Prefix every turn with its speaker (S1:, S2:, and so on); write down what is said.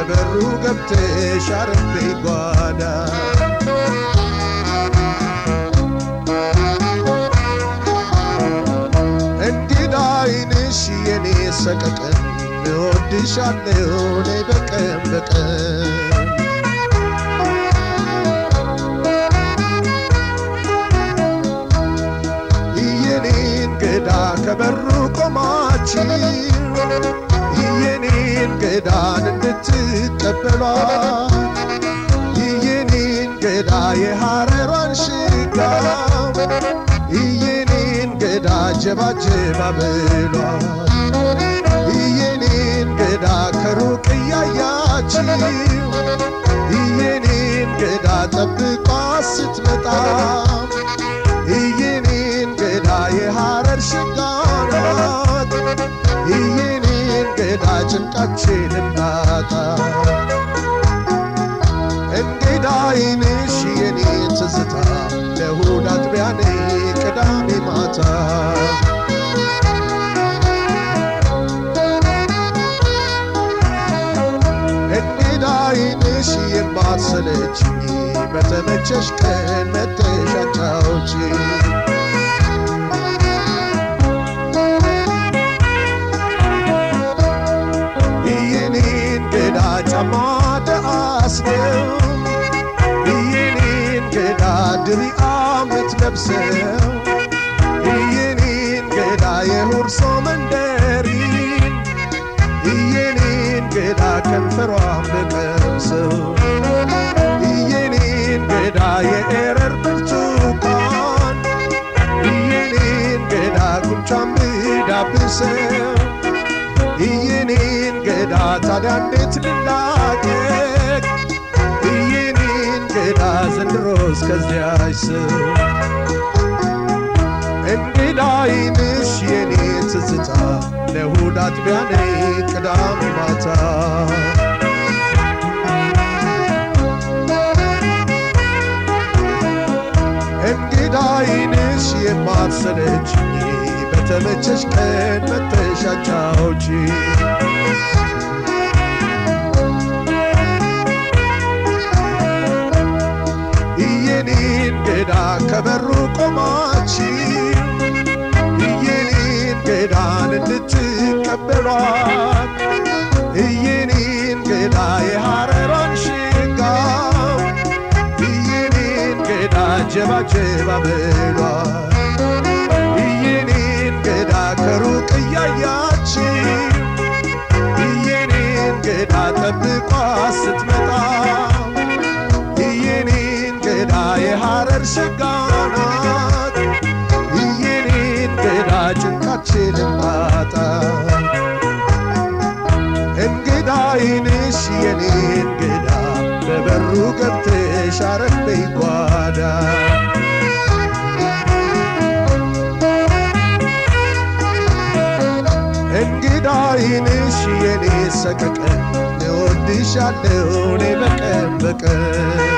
S1: በበሩ ገብተሽ አረፈይ ጓዳ እንግዳ አይንሽ የኔ ሰቀቀን እወድሻለሁ ነይ በቀን በቀን የኔ እንግዳ ከበሩ ቆማችሁ የኔ እንግዳን እንድትቀበሏት የኔ እንግዳ የሐረሯን ሽጋ የኔ እንግዳ ጀባጀባ በሏት የኔ እንግዳ ከሩቅ እያያችሁ የኔ እንግዳ ጠብቋ ስትመጣ የኔ እንግዳ የሐረር ሽጋ ናት የኔ እንግዳ ጭንቃችንን ናጣ እንግዳ አይንሽ የኔ ትዝታ ለእሁድ አጥቢያ ነይ ቅዳሜ ማታ እንግዳ አይንሽ የማትሰለችኝ በተመቸሽ ቀን መተሽ አጫውቺኝ የኔ እንግዳ ጫማ ደአስነው የኔ እንግዳ ድሪአ ምትለብሰው የኔ እንግዳ የሁርሶ መንደሪን የኔ እንግዳ ከንፈሯ ምቀምሰው የኔ እንግዳ የኤረር ብርቱካን የኔ እንግዳ ጉንጯ ምዳብሰው የኔ እንግዳ ታዲያ እንዴት ልላቀቅ የኔ እንግዳ ዘንድሮ እስከዚያች ሰው እንግዳ አይንሽ የኔ ትዝታ ለእሁድ አጥቢያ ነይ ቅዳሜ ማታ እንግዳ አይንሽ የማትሰለችኝ በተመቸሽ ቀን መተሽ አጫውቺኝ የኔ እንግዳ ከበሩ ቆማችሁ የኔ እንግዳን እንድትቀበሏት የኔ እንግዳ የሐረሯን ሽጋ የኔ እንግዳ ጀባጀባ በሏት የኔ እንግዳ ከሩቅ እያያችሁ የኔ እንግዳ ጠብቋ ስትመጣ የኔ እንግዳ የሐረር ሽጋ ናት የኔ እንግዳ ጭንቃችን ማጣ እንግዳ አይንሽ የኔ እንግዳ በበሩ ገብተሽ አረፈይ ጓዳ እንግዳ አይንሽ የኔ ሰቀቀን እወድሻለሁ እኔ በቀን በቀን